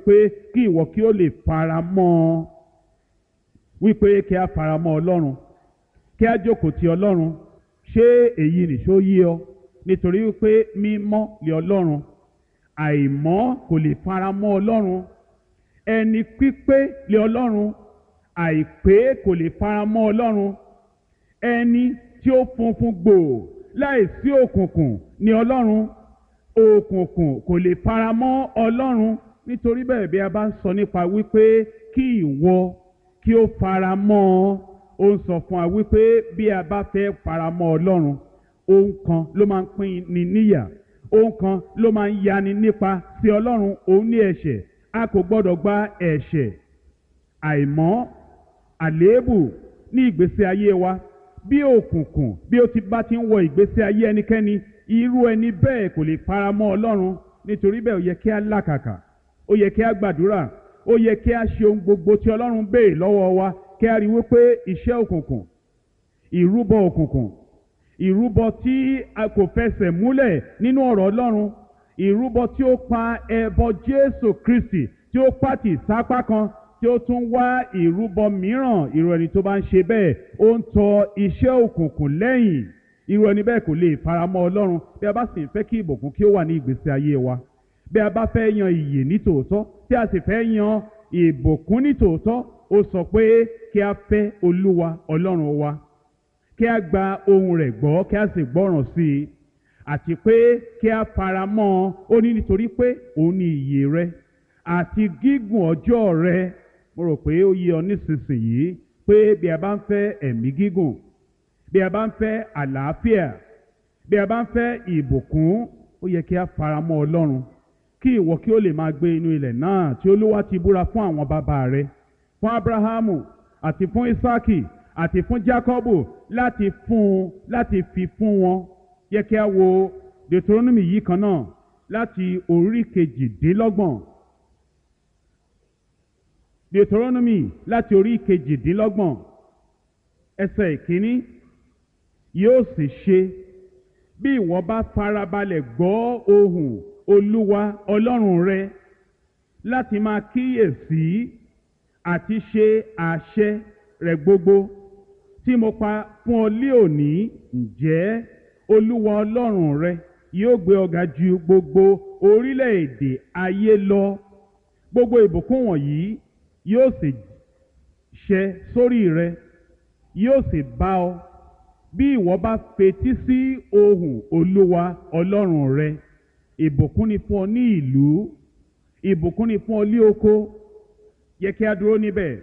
pé kí ìwọ kí ó lè fara mọ́ ọ wípé kí a fara mọ́ ọlọ́run kí a jókòó ti ọlọ́run ṣé èyí nìṣó yé ọ nítorí wípé mímọ́ lé ọlọ́run àìmọ́ kò lè fara mọ́ ọlọ́run ẹni pípé lé ọlọ́run àìpé kò lè fara mọ́ ọlọ́run ẹni tí ó funfun gbòò láìsí òkùnkùn ní ọlọ́run òkùnkùn kò lè fara mọ́ ọlọ́run nítorí bẹ́ẹ̀ bí a bá ń sọ nípa wípé kí ìwọ kí ó fara mọ́ ọ ó ń sọ fún wa wípé bí a bá fẹ́ fara mọ́ ọlọ́run ohun kan ló máa ń pín ni níyà ohun kan ló máa ń yani nípa sí ọlọ́run òun ní ẹ̀ṣẹ̀ a kò gbọ́dọ̀ gba ẹ̀ṣẹ̀ àìmọ́ àléébù ní ìgbésí ayé wa bí òkùnkùn bí ó ti bá ti ń wọ ìgbésí ayé ẹnikẹ́ni irú ẹni bẹ́ẹ̀ kò lè fara mọ́ ọlọ́run nítorí bẹ́ẹ̀ ó yẹ kí a làkàkà ó yẹ kí a gbàdúrà ó yẹ kí a ṣe ohun gbogbo tí ọlọ́run béèrè lọ́wọ́ wa kí a rí wípé iṣẹ́ òkùnkùn ìrúbọ òkùnkùn ìrúbọ tí a kò fẹsẹ̀ múlẹ̀ nínú ọ̀rọ̀ ọlọ́run ìrúbọ tí ó pa ẹbọ jésù kristi tí ó pàtì sápá kan tí ó tún wá ìrúbọ mìíràn irú ẹni tó bá ń ṣe bẹ́ẹ̀ ó ń tọ iṣẹ́ òkùnkùn lẹ́yìn irú ẹni bẹ́ẹ̀ kò lè faramọ́ ọlọ́run bí a bá sì ń fẹ́ kí ìbùkún kí ó wà ní ìgbésí ayé wa bí a bá fẹ́ yan ìyè ní tòótọ́ tí a sì fẹ́ yan ìbùkún ní tòótọ́ ó sọ pé kí a fẹ́ olúwa ọlọ́run wa kí a gba ohun rẹ̀ gbọ́ kí a sì gbọ́ràn sí i àti pé kí a fara mọ́ ọ ó ní nítorí pé òun ni ìyè rẹ àti gígùn ọjọ́ rẹ mo rò pé ó yé ọ nísinsìnyí pé bí a bá ń fẹ́ ẹ̀mí gígùn bí a bá ń fẹ́ àlàáfíà bí a bá ń fẹ́ ìbùkún ó yẹ kí a fara mọ́ ọlọ́run kí ìwọ kí ó lè máa gbé inú ilẹ̀ náà tí olúwa ti búra fún àwọn bàbá rẹ fún abrahamu àti fún isaki àti fún jacobu láti fún un láti fi fún wọn yẹ kí a wo deuteronomy yìí kan náà láti orí kejìdínlọ́gbọ̀n deuteronomy láti orí kejìdínlọ́gbọ̀n ẹsẹ̀ ìkíní yóò sì ṣe bí ìwọ bá farabalẹ̀ gbọ́ ohùn olúwa ọlọ́run rẹ láti máa kíyèsí àti ṣe àṣẹ rẹ̀ gbogbo tí mo pa fún ọ lé òní ǹjẹ́ olúwa ọlọ́run rẹ yóò gbé ọ ga ju gbogbo orílẹ̀-èdè ayé lọ gbogbo ìbùkún wọ̀nyí yóò sì ṣẹ sórí rẹ yóò sì bá ọ bí ìwọ bá fetí sí ohùn olúwa ọlọ́run rẹ ìbùkún ni fún ọ ní ìlú ìbùkún ni fún ọ ní oko yẹ kí a dúró níbẹ̀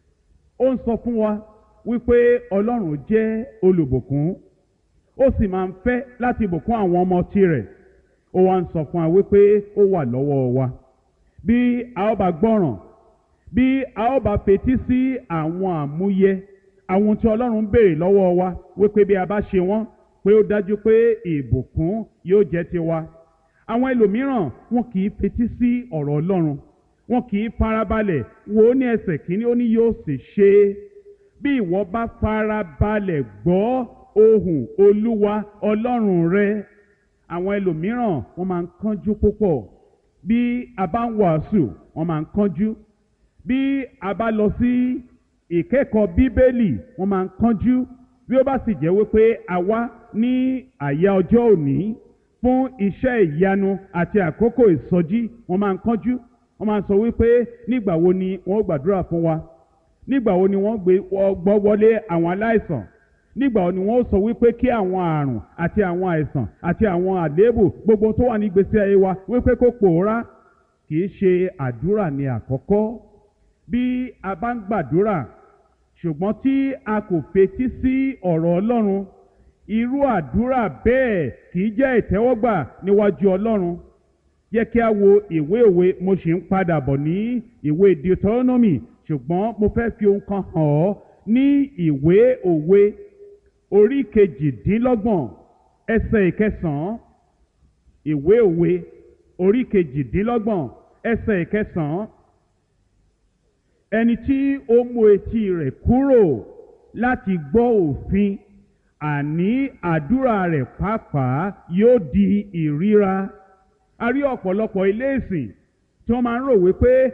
ó ń sọ fún wa wípé ọlọ́run jẹ́ olùbùkún ó sì máa ń fẹ́ láti bùkún àwọn ọmọ tirẹ̀ ó wá ń sọ fún wa wípé ó wà lọ́wọ́ wa bí a ó bá gbọ́ràn bí a ó bá fetí sí àwọn àmúyẹ àwọn tí ọlọ́run ń béèrè lọ́wọ́ wa wípé bí a bá ṣe wọ́n pé ó dájú pé ìbùkún yóò jẹ́ tiwa àwọn ẹlòmíràn wọn kì í fetí sí ọ̀rọ̀ ọlọ́run wọn kì í farabalẹ̀ wò ó ní ẹsẹ̀ kínní ó ní yóò sì ṣe é bí ìwọ bá farabalẹ̀ gbọ́ ohùn olúwa ọlọ́run rẹ àwọn ẹlòmíràn wọ́n máa ń kánjú púpọ̀ bí a bá ń wàásù wọ́n máa ń kánjú bí a bá lọ sí ìkẹ́kọ̀ọ́ bíbélì wọ́n máa ń kánjú bí ó bá sì jẹ́ wípé a wá ní àyà ọjọ́ òní fún iṣẹ́ ìyanu àti àkókò ìsọjí wọ́n máa ń kánjú wọ́n máa ń sọ wípé nígbà wo ni wọ́n gbàdúrà fún wa nígbà wo ni wọ́n gbé gbọ́ wọlé àwọn aláìsàn nígbà wo ni wọ́n sọ wípé kí àwọn àrùn àti àwọn àìsàn àti àwọn àléébù gbogbo tó wà ní ìgbésí ayé wa wípé kó pòórá kì í ṣe àdúrà ní àkọ́kọ́ bí a bá ń gbàdúrà ṣùgbọ́n tí a kò fetí sí ọ̀rọ̀ Ọlọ́run irú àdúrà bẹ́ẹ̀ kì í jẹ́ ìtẹ́wọ́gbà níwájú Ọlọ́run jẹ́ kí a wo ìwé òwe mo sì ń padà bọ̀ ní ìwé Deuteronomy ṣùgbọ́n mo fẹ́ fi ohun kan hàn ọ́ ní ìwé òwe orí kejìdínlọ́gbọ̀n ẹsẹ̀ ìkẹsàn-án ìwé òwe orí kejìdínlọ́gbọ̀n ẹsẹ̀ ìkẹsàn-án ẹni tí ó mú etí rẹ̀ kúrò láti gbọ́ òfin àní àdúrà rẹ̀ pàápàá yóò di ìríra a rí ọ̀pọ̀lọpọ̀ ilé ìsìn tí wọ́n máa ń rò wípé